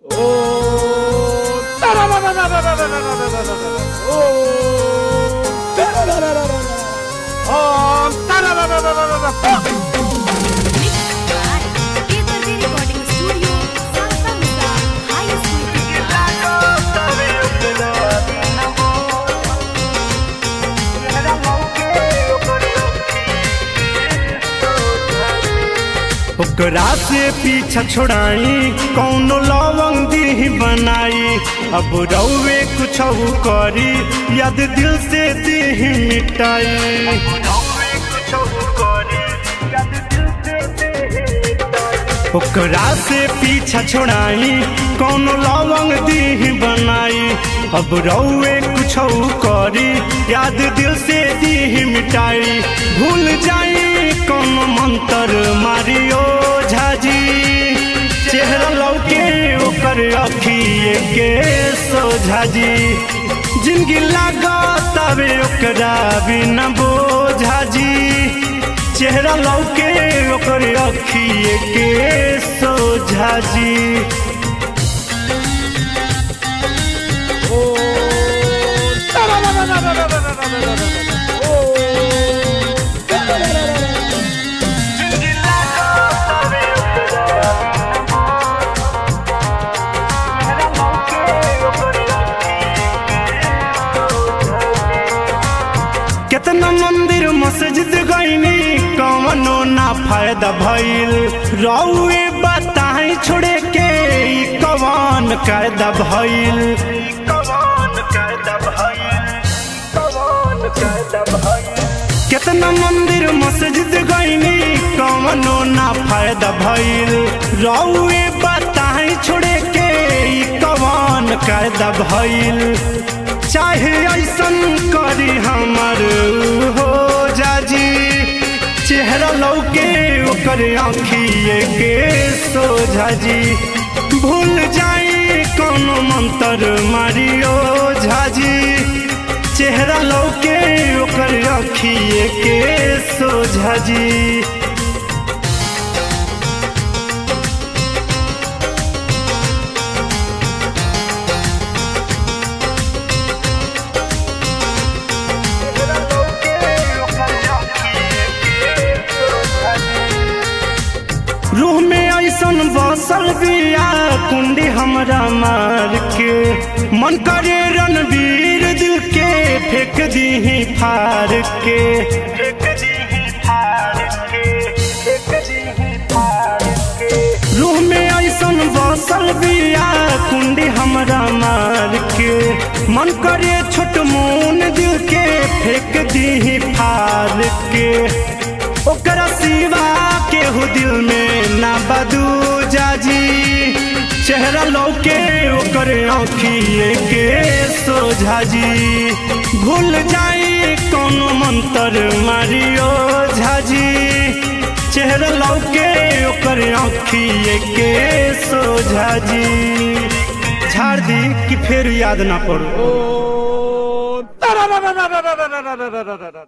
Paperway Recording Studio, Salsa Misa, High School. ओकरा से पीछा छोड़ाई कौनो लवंग दी बनाई अब रउवे कुछ करी याद दिल से दी मिटाई ओकरा से पीछा छोड़ाई कौनो लवंग दी बनाई अब रउवे कुछ करी याद दिल से दी मिटाई भूल जाई कौनो मंत्र मारियो झाजी चेहरा लौके ओकर अखिए के सोझाजी जिंदगी लागतावे ओकरा बिना बोझाजी चेहरा लौके ओकर अखिए के सोझाजी केतना मंदिर मस्जिद गईनी कवनो ना फायदा भइल रउए बताई छोड़े के ई कवन कायदा भइल केतना मंदिर मस्जिद गईनी कवनो ना फायदा भइल रउए बताई छोड़े के ई कवन कायदा भइल चाहे ऐसन करी हमर हो जाजी चेहरा लौके ओकर आँखिए के सोझाजी भूल जाई कोनो मंत्र मारियो झाजी चेहरा लौके ओकर आँखिए के सोझाजी रूह में ऐसन बसल बिया कुंडी हमरा मार के मन करे रणवीर दिल के फेंक दी फार के रूह में ऐसन बसल बिया कुंडी हमरा मार के मन करे छोट मोन दिल के फेंक दी फार के ओकरा सिवा केहू दिल में ना बदू जाजी चेहरा लौके ओकर आँखिए के सोझाजी भूल जाई कोनो मंत्र मारियो झाजी चेहरा लौके ओकर आँखिए के सोझाजी झाड़ दी कि फेर याद ना पड़ो